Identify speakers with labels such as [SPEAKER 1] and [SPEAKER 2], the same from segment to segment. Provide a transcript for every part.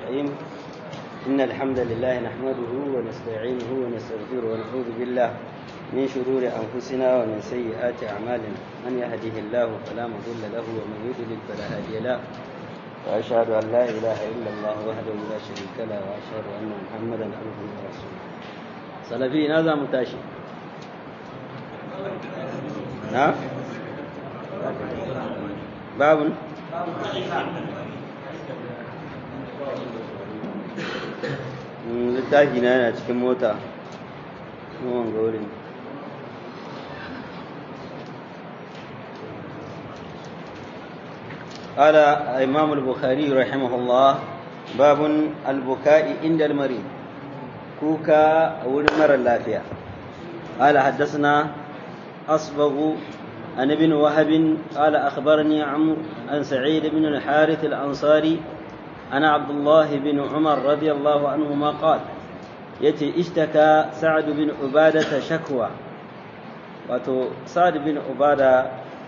[SPEAKER 1] الرحيم إن الحمد لله نحمده ونستعينه ونستغفره ونعوذ بالله من شرور أنفسنا ومن سيئات أعمالنا من يهده الله فلا مضل له ومن يضلل فلا هادي له وأشهد أن لا إله إلا الله وحده لا شريك له وأشهد أن محمدا عبده ورسوله سلفي هذا متاشي نعم باب littafi na yana cikin mota yawan gaurin قال الإمام البخاري رحمه الله باب البكاء عند المريض كوكا أول مرة اللافية قال حدثنا أصبغ عن ابن وهب قال أخبرني عمرو عن سعيد بن الحارث الأنصاري أنا عبد الله بن عمر رضي الله عنهما قال يتي اشتكى سعد بن عبادة شكوى wato sa'ad bin ubada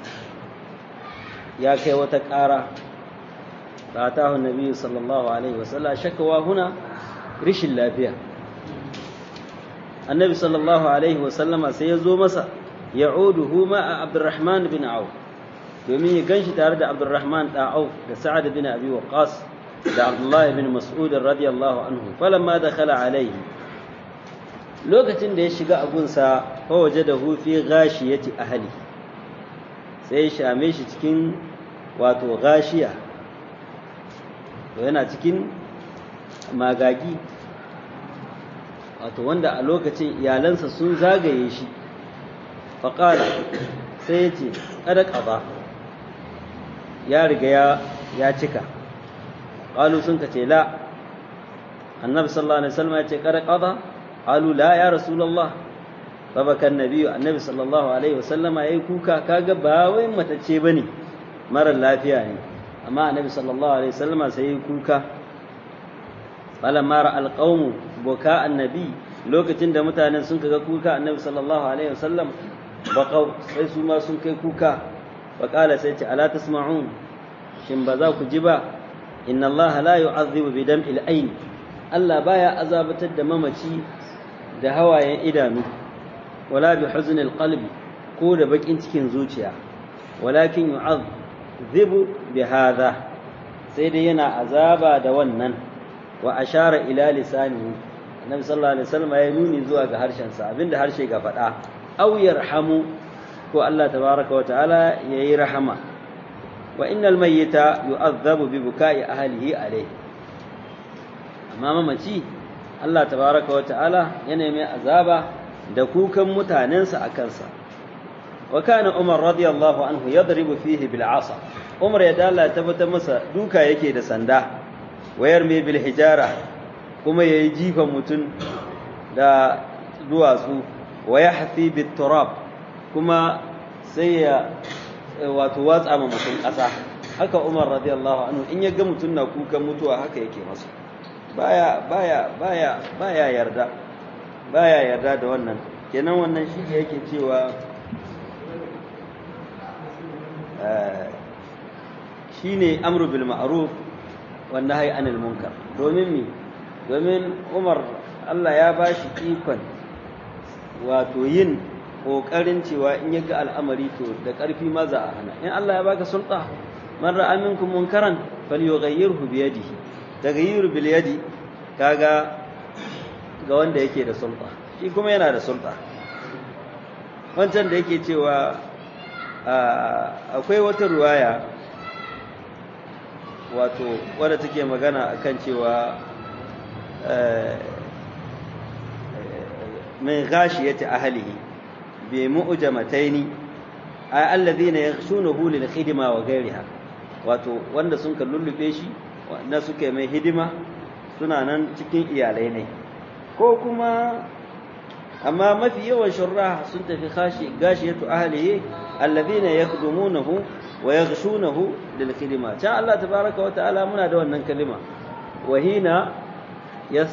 [SPEAKER 1] ya kai wata ƙara da atahu nabi sallallahu alaihi wasallam shakawa huna rishin lafiya annabi sallallahu alaihi wasallama sai ya zo masa ya'uduhu ma a abdurrahman bin auf domin ya ganshi tare da abdurrahman da auf da sa'ad bin abi waqas da abdullahi bin mas'ud radiyallahu anhu falamma dakhala alaihi lokacin da ya shiga abunsa fa wajadahu fi ghashiyati ahli sai ya shame shi cikin wato gashiya to yana cikin magagi wato wanda a lokacin iyalansa sun zagaye shi faƙala sai ya ce ƙada ƙaba ya riga ya cika ƙalu sun ka ce la annabi sallallahu alaihi wasallam ya ce ƙada ƙaba ƙalu la ya rasulallah babakan nabiyu annabi sallallahu alaihi wasallama ya yi kuka kaga ba wai matacce ba ne marar lafiya ne amma annabi sallallahu alaihi wasallama sai ya yi kuka falamma ra alqawmu buka annabi lokacin da mutanen sun kaga kuka annabi sallallahu alaihi wasallam baqaw sai su ma sun kai kuka faqala sai ce ala tasma'un shin ba za ku ji ba inna allaha la yu'adhibu bi dam'il ayn Allah baya azabatar da mamaci da hawayen idanu wala bi huznil qalbi ko da bakin cikin zuciya walakin yu'adhibu bi hadha sai dai yana azaba da wannan wa ashara ila lisanihi annabi sallallahu alaihi wasallam ya nuni zuwa ga harshen sa abinda harshe ga faɗa aw yarhamu ko Allah tabaraka wa ta'ala yayi rahama wa innal mayyita yu'adhabu bi bukai ahlihi alayhi amma mamaci Allah tabaraka wa ta'ala yana mai azaba da kukan mutanensa a kansa wa kana Umar radiyallahu anhu yadribu fihi bil asa Umar ya dala tabbata masa duka yake da sanda wayar mai bil hijara kuma yayi jifan mutum da duwatsu wa yahfi bit turab kuma sai ya wato watsa ma mutum ƙasa haka Umar radiyallahu anhu in ya ga mutum na kukan mutuwa haka yake masa baya baya baya baya yarda baya yarda da wannan kenan wannan shi yake cewa shine amru bil ma'ruf wan nahyi anil munkar domin mi domin Umar Allah ya bashi ikon wato yin kokarin cewa in yaga al'amari to da karfi ma za a hana in Allah ya baka sulta man ra'a minkum munkaran falyughayyirhu bi yadihi taghayyur bil yadi kaga ga wanda yake da sulta shi kuma yana da sulta wancan da yake cewa akwai wata ruwaya wato wadda take magana akan cewa min ghashiyati ahlihi bi mu'jamataini ay alladhina yakhshunahu lil khidma wa ghayriha wato wanda sun lullube shi wanda suke mai hidima suna nan cikin iyalai ne ko kuma amma mafi yawan shurra sun tafi khashi gashiyatu ahlihi alladhina yakhdumunahu wa yaghshunahu lil khidma ta Allah tabaaraka wa ta'ala muna da wannan kalima wa hina yas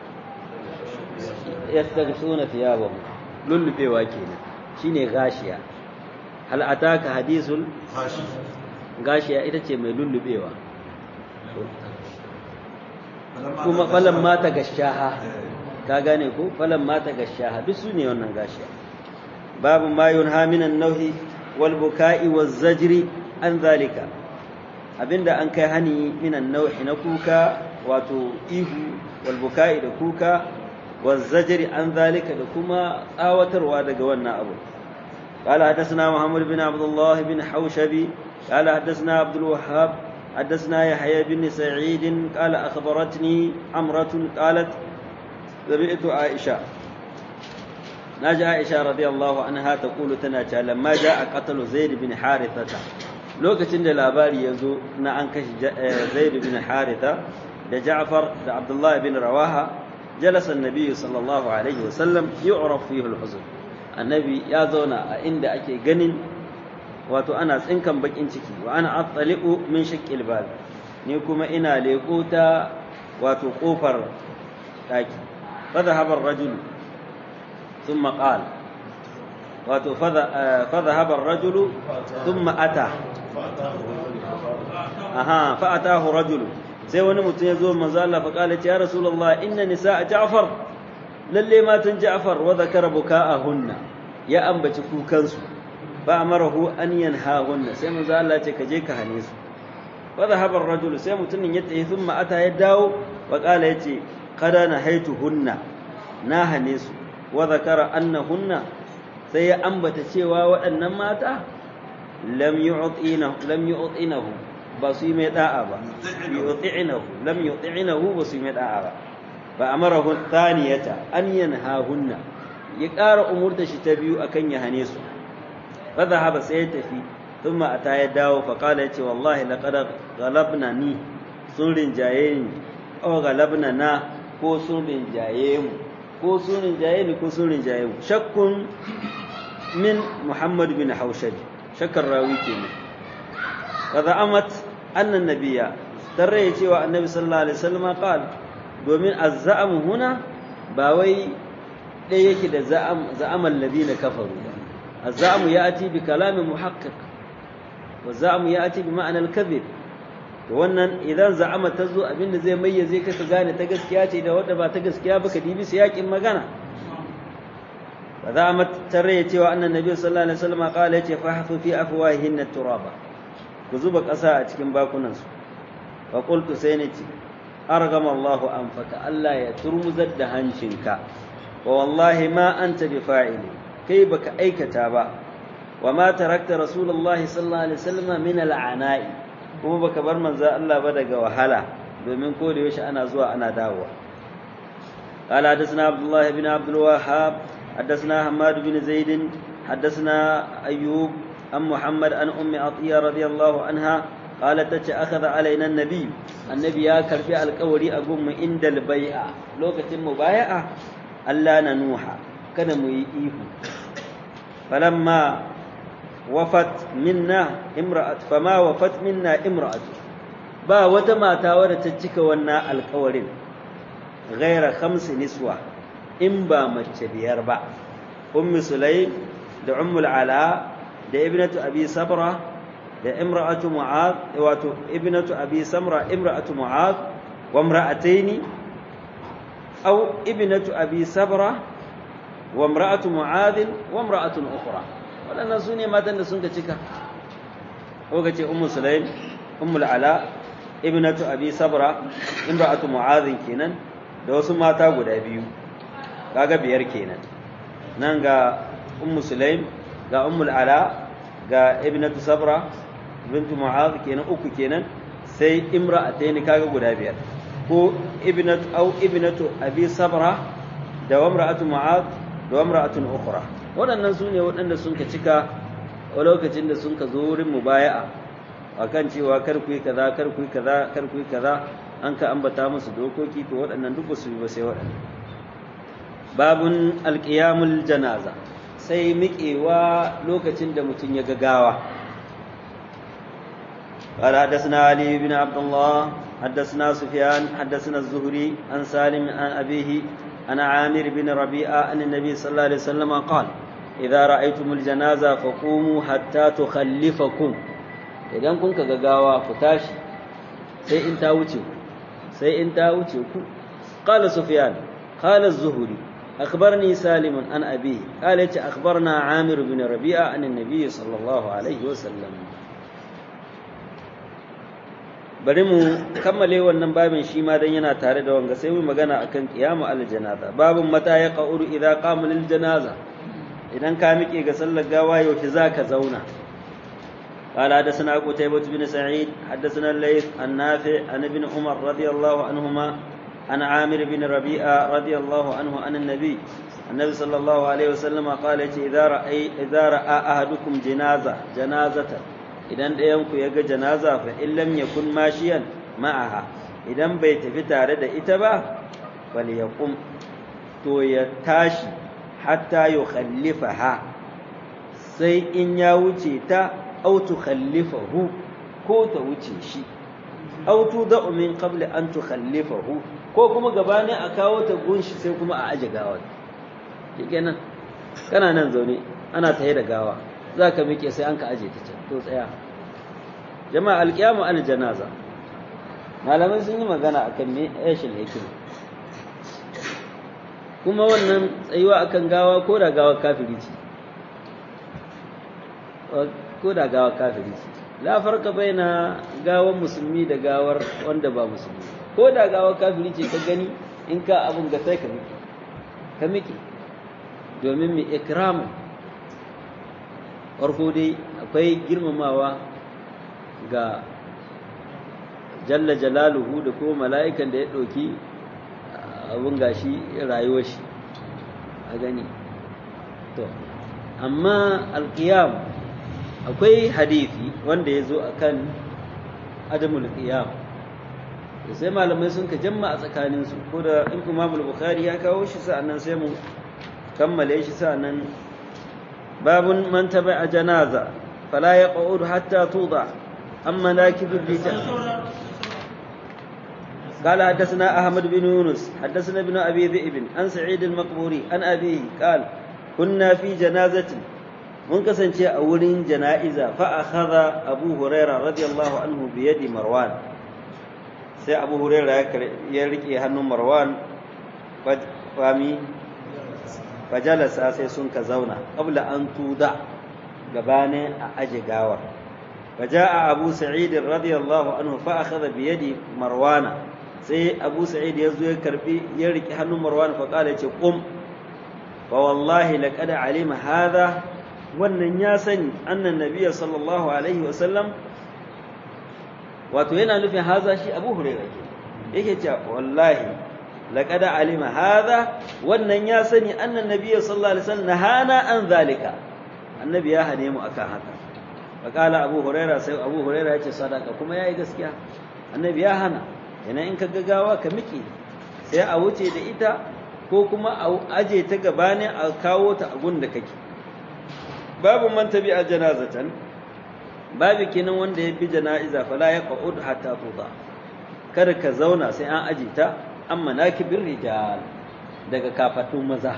[SPEAKER 1] yastaghshuna thiyabahum lullubewa kenan shine gashiya hal ataka hadithul gashiya ita ce mai lullubewa kuma falan mata gashaha ka gane ko falan mata gashaha duk su ne wannan gashiya babu ma yunha minan nauhi wal buka'i waz zajri an zalika abinda an kai hani minan nauhi na kuka wato ihu wal buka'i da kuka waz zajri an zalika da kuma tsawatarwa daga wannan abu قال حدثنا محمد بن عبد الله بن حوشبي قال حدثنا عبد الوهاب حدثنا يحيى بن سعيد قال أخبرتني عمرة قالت سمعت عائشة ناجى عائشة رضي الله عنها تقول تناجى لما جاء قتل زيد بن حارثة lokacin da labari ya zo na an kashe zaid bin haritha da ja'far da abdullahi bin rawaha jalasa annabi sallallahu alaihi wasallam yu'raf fihi al-huzn annabi ya zauna a inda ake ganin wato ana tsinkan bakin ciki wa ana attali'u min shaqqil bab ni kuma ina leko ta wato kofar daki fa dhahaba ar-rajul thumma qala wato fa dhahaba ar-rajul thumma ata aha fa atahu rajul sai wani mutum ya zo manzo Allah fa kala ya rasulullah inna nisaa ja'far lalle matan ja'far wa zakara buka'ahunna ya ambaci kukansu fa amarahu an yanhahunna sai manzo Allah ce ka je ka hane su fa dhahaba ar-rajul sai mutumin ya tafi thumma ata ya dawo wa kala yace qada nahaituhunna na hane su wa zakara annahunna sai ya ambata cewa waɗannan mata lam yu'tinahu lam yu'tinahu ba su yi mai da'a ba yu'tinahu lam yu'tinahu ba su yi mai da'a ba fa amarahu thaniyata an yanhahunna ya ƙara umurta shi ta biyu akan ya hane su fa dhahaba sai ya tafi thumma ata ya dawo fa qala yace wallahi laqad ghalabna ni sun rinjaye ni aw ghalabna na ko sun rinjaye mu ko sun rinjaye ni ko sun rinjaye mu shakkun min muhammad bin haushaj shakkar rawi kenan fa za'amat anna nabiyya tarre cewa annabi sallallahu alaihi wasallam qal domin az-za'am huna ba wai dai yake da za'am za'amal ladina kafaru az-za'am ya'ti bi kalamin muhaqqiq wa za'am ya'ti bi ma'ana al-kadhib to wannan idan za'ama ta zo abinda zai mayyaze ka ka gane ta gaskiya ce da wadda ba ta gaskiya ba ka dibi su yakin magana fa za'amat tarre cewa annan nabi sallallahu alaihi wasallam qala yace fa hafu fi afwahihin turaba ku zuba ƙasa a cikin bakunan su fa qultu sai nace argama Allah anfaka Allah ya turmuzar da hancinka wa wallahi ma anta bi fa'ili kai baka aikata ba wa ma tarakta rasulullahi sallallahu alaihi wasallam min al'ana'i kuma baka bar manzo Allah ba daga wahala domin ko da yaushe ana zuwa ana dawowa قال حدثنا عبد الله بن عبد الوهاب حدثنا حماد بن زيد حدثنا أيوب عن محمد عن أم عطية رضي الله عنها قالت تتش أخذ علينا النبي النبي يا كرفي القولي أقوم عند البيعة لو كتم مبايعة ألا ننوحا كان ميئيه فلما وفت منا امرأة فما وفت منا امرأة با وتما تاور تجك ونا القولين غير خمس نسوة إن با مجبير با أم سليم da ummul ala da ibnatu abi sabra da imra'atu mu'ad wato ibnatu abi samra imra'atu mu'ad wa imra'ataini aw ibnatu abi sabra wa imra'atu mu'ad wa imra'atun ukhra wadannan sune matan da sun ka cika ko kace ummu sulaim ummul ala ibnatu abi sabra imra'atu mu'ad kenan da wasu mata guda biyu kaga biyar kenan nan ga ummu sulaim ga ummul ala ga ibnatu sabra bintu mu'adh kenan uku kenan sai imra'atayn kaga guda biyar ko ibnatu au ibnatu abi sabra da imra'atu mu'adh da imra'atun ukhra waɗannan su ne waɗanda sun ka cika a lokacin da sun ka zo wurin mubaya'a akan cewa kar ku yi kaza kar ku yi kaza kar ku yi kaza an ka ambata musu dokoki to waɗannan duk su yi ba sai waɗannan babun alqiyamul janaza sai miƙewa lokacin da mutum ya gagawa قال حدثنا علي بن عبد الله حدثنا سفيان حدثنا الزهري عن سالم عن أبيه عن عامر بن ربيعة أن النبي صلى الله عليه وسلم قال إذا رأيتم الجنازة فقوموا حتى تخلفكم idan kun ka gagawa ku tashi sai in ta wuce sai in ta wuce ku qala sufyan qala az-zuhri akhbarni salim an abi qala yace akhbarna amir bin rabi'a an an-nabi sallallahu alaihi wasallam bari mu kammale wannan babin shi ma dan yana tare da wanga sai mu magana akan qiyamu al-janaza babun mata ya qa'uru idza qama lil janaza idan ka miƙe ga sallar gawa yaushe zaka zauna قال حدثنا قتيبة بن سعيد حدثنا الليث النافع عن ابن عمر رضي الله عنهما عن عامر بن ربيعة رضي الله عنه عن النبي النبي صلى الله عليه وسلم قال إذا رأي إذا رأى أحدكم جنازة جنازة إذا ɗayanku ya ga janaza fa in lam yakun mashiyan ma'aha idan bai tafi tare da ita ba bal yaqum to ya tashi hatta yukhallifaha sai in ya wuce ta أو تخلفه ko ta wuce shi aw tudau min qabl an tukhallifahu ko kuma gabanin a kawo ta gunshi sai kuma a aje gawa shikenan kana nan zaune ana taye da gawa zaka mike sai an ka aje ta can to tsaya jama'a alqiyamu al janaza malamai sun yi magana akan me ayyashin hikima kuma wannan tsayuwa akan gawa ko da gawa kafiri ce ko da gawa kafiri ce la farka baina gawar musulmi da gawar wanda ba musulmi ko da gawar kafiri ce ka gani in ka abun ga sai ka miki ka miki domin mai ikramu farko dai akwai girmamawa ga jalla jalaluhu da kuma mala'ikan da ya ɗauki abun gashi rayuwar shi a gani to amma alkiyam akwai hadithi wanda ya zo a kan adamul qiyam sai malamai sun ka jamma a tsakaninsu ko da in imamul bukhari ya kawo shi sa'annan sai mu kammale shi sa'annan babun man tabi'a janaza fala yaq'ud hatta tuda amma nakibul rijal قال حدثنا أحمد بن يونس حدثنا ابن أبي ذئب عن سعيد المقبوري عن أبيه قال كنا في جنازة mun kasance a wurin jana'iza fa akhadha Abu Hurairah radiyallahu anhu bi yadi Marwan sai Abu Hurairah ya rike hannun Marwan fami fajalasa sai sun ka zauna qabla an tuda gabane a aje gawar faja'a Abu Sa'id radiyallahu anhu fa akhadha bi yadi Marwana sai Abu Sa'id ya zo ya karbi ya rike hannun Marwan fa kala ce qum fa wallahi laqad alima hadha wannan ya sani annan nabiya sallallahu alaihi wasallam wato yana nufin haza shi abu hurairah ke yake cewa wallahi laqad alima hadha wannan ya sani annan nabiya sallallahu alaihi wasallam nahana an zalika annabi ya hane mu akan haka faqala abu hurairah sai abu hurairah yace sadaka kuma yayi gaskiya annabi ya hana yana in ka gagawa ka miki sai a wuce da ita ko kuma a aje ta gabanin a kawo ta a gun da kake babu man tabi a janazatan babu kenan wanda ya bi jana'iza fala ya qa'ud hatta tuda kada ka zauna sai an aje ta amma nakibir rijal daga kafatun maza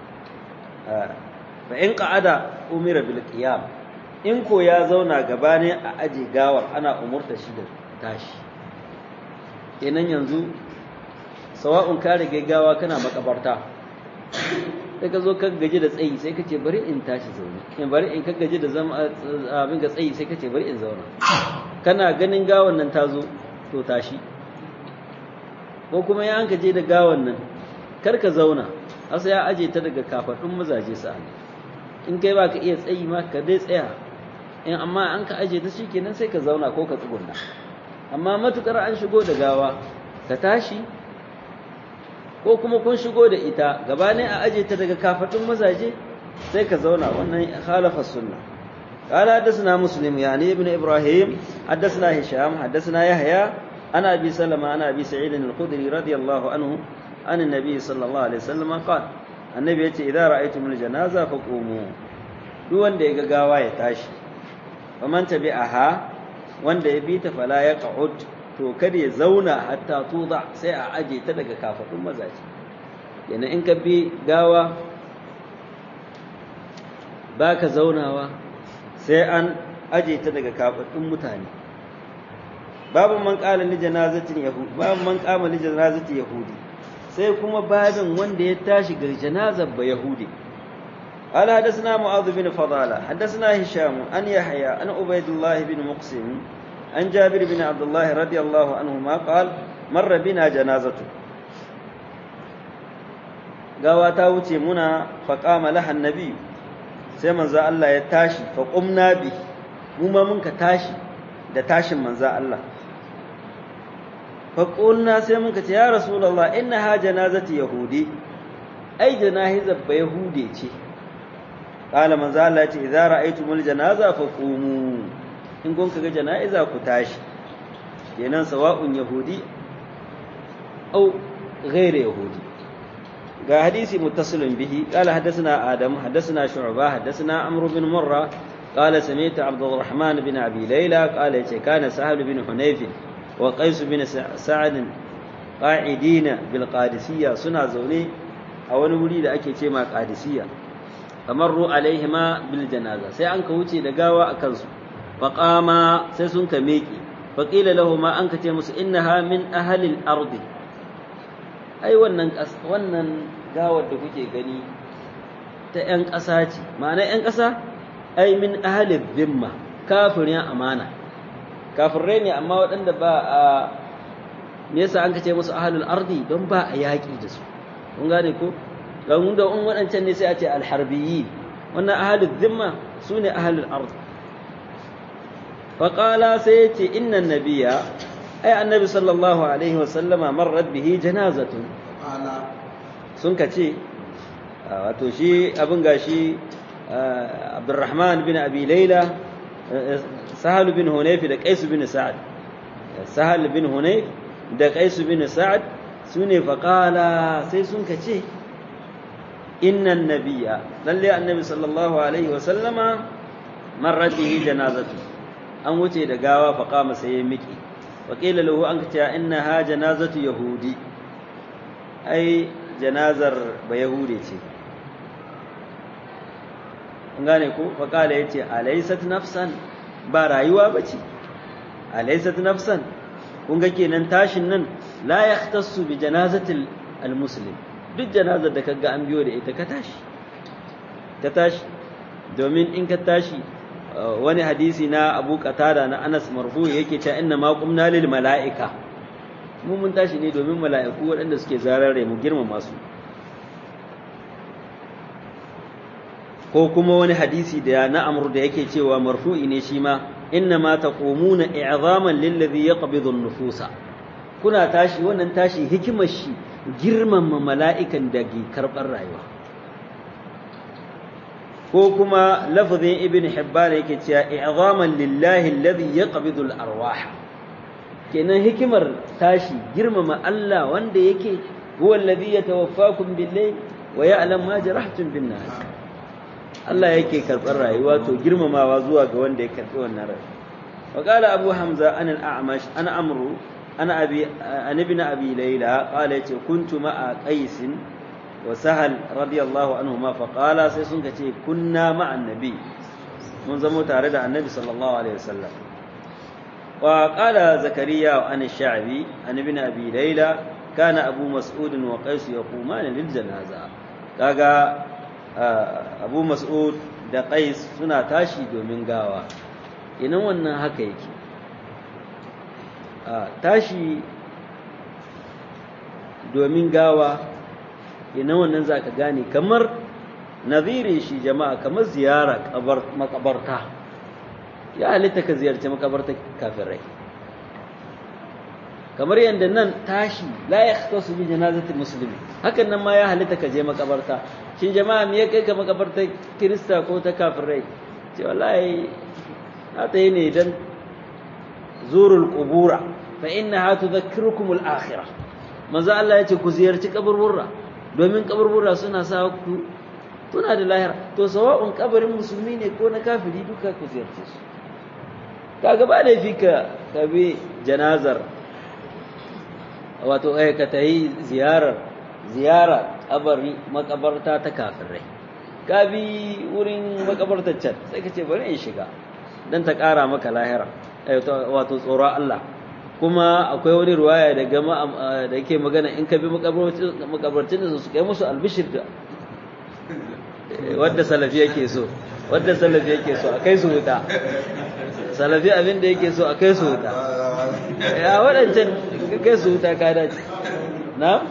[SPEAKER 1] fa in qa'ada umira bil qiyam in ko ya zauna gabane a aje gawar ana umurta shi da tashi kenan yanzu sawa'un ka rige gawa kana makabarta sai ka zo ka gaji da tsayi sai ka ce bari in tashi zaune in bari in ka gaji da zama abin ga tsayi sai ka ce bari in zauna kana ganin gawan nan ta zo to tashi ko kuma ya an gaje da gawan nan kar ka zauna asa ya aje ta daga kafadun mazaje sa in kai ba ka iya tsayi ma ka dai tsaya in amma an ka aje ta shikenan sai ka zauna ko ka tsugunna amma matukar an shigo da gawa ka tashi ko kuma kun shigo da ita gabanin a aje ta daga kafadun mazaje sai ka zauna wannan khalafa sunna قال حدثنا مسلم يعني ابن ابراهيم حدثنا هشام حدثنا يحيى عن ابي سلمة عن ابي سعيد الخدري رضي الله عنه عن النبي صلى الله عليه وسلم قال النبي يتي اذا رايتم الجنازه فقوموا duk wanda ya ga gawa ya tashi faman tabi'aha wanda ya bi ta fala ya qa'ud to kada ya zauna hatta tuda sai a aje ta daga kafadun mazaje yana in ka bi gawa baka zaunawa sai an aje ta daga kafadun mutane babu man qala li janazatin yahudi babu man qama li janazati yahudi sai kuma babin wanda ya tashi ga janazar ba yahudi قال حدثنا معاذ بن فضالة حدثنا هشام عن يحيى عن عبيد الله بن مقسم عن جابر بن عبد الله رضي الله عنهما قال مر بنا جنازة gawa ta wuce muna faƙama lahan nabi sai manzo Allah ya tashi faƙumna bi mu ma mun ka tashi da tashin manzo Allah faƙulna sai mun ka ce ya rasulullah inna ha janazati yahudi ai janazar ba yahude ce qala manzo Allah ya ce idza ra'aytumul janaza faqumu in kun ga jana'iza ku tashi kenan sawa'un yahudi au ghairu yahudi ga hadisi muttasilun bihi qala hadathana adam hadathana shu'ba hadathana amr bin murra qala sami'tu abdurrahman bin abi layla qala yace kana sahal bin hunayf wa qais bin sa'ad qa'idina bil qadisiyya suna zaune a wani wuri da ake ce ma qadisiyya kamarru alaihima bil janaza sai an ka wuce da gawa akan su faqama sai sun ka meki faqila lahu ma an ka ce musu innaha min ahli al-ardi ai wannan wannan gawar da kuke gani ta ƴan ƙasa ce ma'ana ƴan ƙasa ai min ahli dhimma kafirin amana kafirai ne amma waɗanda ba a me yasa an kace musu ahlul ardi don ba a yaƙi da su kun gane ko don da in waɗancan ne sai a ce alharbiyi wannan ahlul dhimma su ne ahlul ardi faƙala sai ya ce innan nabiya ai annabi sallallahu alaihi wasallama marrat bihi janazatun sun ka ce wato shi abin gashi abdurrahman bin abi laila sahal bin hunayf da qais bin sa'ad sahal bin hunayf da qais bin sa'ad sune faqala sai sun ka ce innan nabiyya lalle annabi sallallahu alaihi wasallama marrat bihi janazatu an wuce da gawa faqama sai ya miki وقيل له أنك إنها جنازة يهودي أي جنازر بيهودي ngane ko faƙala ya ce alaisat nafsan ba rayuwa ba ce alaisat nafsan kun ga kenan tashin nan la ya tassu bi janazatil almuslim duk janazar da kaga an biyo da ita ka tashi ka tashi domin in ka tashi wani hadisi na Abu Qatada na Anas marfu yake cewa inna ma qumna lil malaika mu mun tashi ne domin mala'iku waɗanda suke zarare mu girmama su ko kuma wani hadisi da na Amr da yake cewa marfu'i ne shi ma inna ma taqumuna i'zaman lil ladhi yaqbidu an-nufusa kuna tashi wannan tashi hikimar shi girmama mala'ikan da ke karɓar rayuwa ko kuma lafazin ibn hibban yake cewa i'zaman lillahi alladhi yaqbidu al-arwah kenan hikimar tashi girmama Allah wanda yake huwa alladhi yatawaffakum bil-layl wa ya'lam ma jarahtum bin-nahar Allah yake karɓar rayuwa to girmamawa zuwa ga wanda ya karɓi wannan rai wa qala abu hamza an al-a'mash ana amru ana abi an ibn abi layla qala yace kuntu ma'a qais wa sahal radiyallahu anhuma fa qala sai sun kace kunna ma'a annabi mun zamo tare da annabi sallallahu alaihi wasallam wa qala zakariya an ash-sha'bi an ibn abi layla kana abu mas'ud wa qais yaquman lil janaza kaga abu mas'ud da qais suna tashi domin gawa inan wannan haka yake tashi domin gawa ina wannan za ka gane kamar nazirin shi jama'a kamar ziyara makabarta ya halitta ka ziyarci makabarta kafirai kamar yadda nan tashi la ya su bi janazatul musulmi hakan nan ma ya halitta ka je makabarta shin jama'a me ya kai ka makabarta kirista ko ta kafirai ce wallahi na ta yi ne dan zurul qubura fa innaha tudhakkirukum al-akhirah manzo Allah yace ku ziyarci kaburburra domin kaburbura suna sa ku tuna da lahira to sawa'un kabarin musulmi ne ko na kafiri duka ku ziyarce su kaga ba da fi ka kabe janazar wato ai ka tayi ziyarar ziyara kabari makabarta ta kafirai ka bi wurin makabartar can sai ka ce bari in shiga dan ta kara maka lahira wato tsoron Allah kuma akwai wani ruwaya da gama da yake magana in ka bi makabarcin da su kai musu albishir da wadda salafi yake so wadda salafi yake so a kai su wuta salafi abin da yake so a kai su wuta ya waɗancan kai su wuta ka dace na?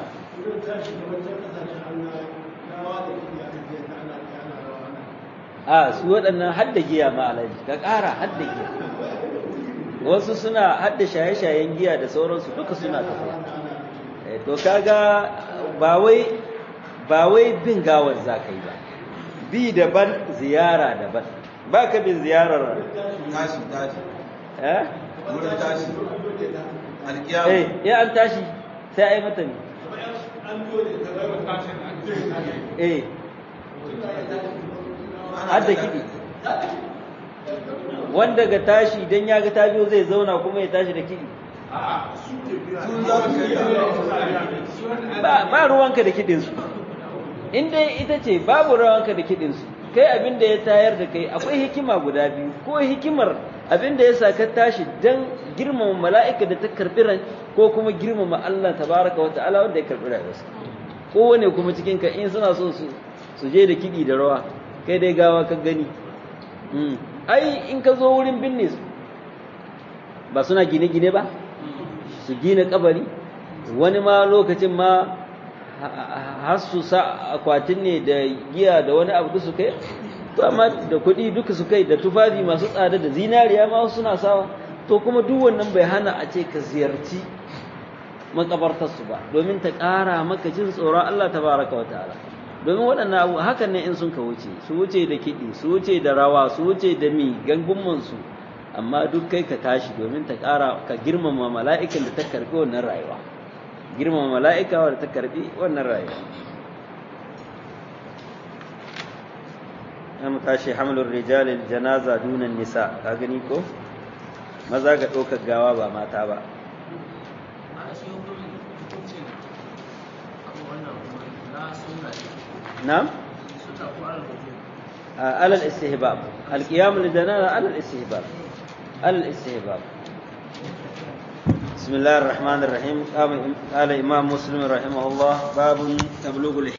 [SPEAKER 1] a su waɗannan hadda giya ma alaji ka ƙara hadda giya wasu suna hadda shaye-shayen giya da sauransu duka suna tafiya to kaga ba wai ba wai bin gawar za ka yi ba bi daban ziyara daban ba ka bin ziyarar
[SPEAKER 2] tashi tashi
[SPEAKER 1] eh
[SPEAKER 2] wurin tashi alkiyama
[SPEAKER 1] eh ya an tashi sai ai mata ne eh hadda kiɗi wanda ga tashi don ya ga ta biyo zai zauna kuma ya tashi da kiɗi
[SPEAKER 2] sun za su kai
[SPEAKER 1] ba ba ruwanka da kiɗinsu in dai ita ce babu ruwanka da kiɗinsu kai abin da ya tayar da kai akwai hikima guda biyu ko hikimar abin da ya sa ka tashi don girmama mala'ika da ta karɓi ran ko kuma girmama Allah tabaraka wa ta'ala wanda ya karɓi rayuwarsa kowane kuma cikin ka in suna son su su je da kiɗi da rawa kai dai gawa ka gani ai in ka zo wurin binne su ba suna gine-gine ba su gina kabari wani ma lokacin ma har su sa akwatin ne da giya da wani abu su kai to amma da kuɗi duka su kai da tufafi masu tsada da zinariya ma wasu suna sawa to kuma duk wannan bai hana a ce ka ziyarci makabartarsu ba domin ta ƙara maka jin tsoron Allah tabaraka wa ta'ala domin waɗannan abu hakan ne in sun ka wuce su wuce da kiɗi su wuce da rawa su wuce da mi gangunmansu amma duk kai ka tashi domin ta ƙara ka girmama mala'ikan da ta karɓi wannan rayuwa girmama mala'ika wadda ta karɓi wannan rayuwa ya mu tashi hamlin rijalil janaza dunan nisa ka gani ko maza ga ɗaukar gawa ba mata ba نعم على الاستهباب القيام للجنازة على الاستهباب على الاستهباب بسم الله الرحمن الرحيم قال إمام مسلم رحمه الله باب تبلغ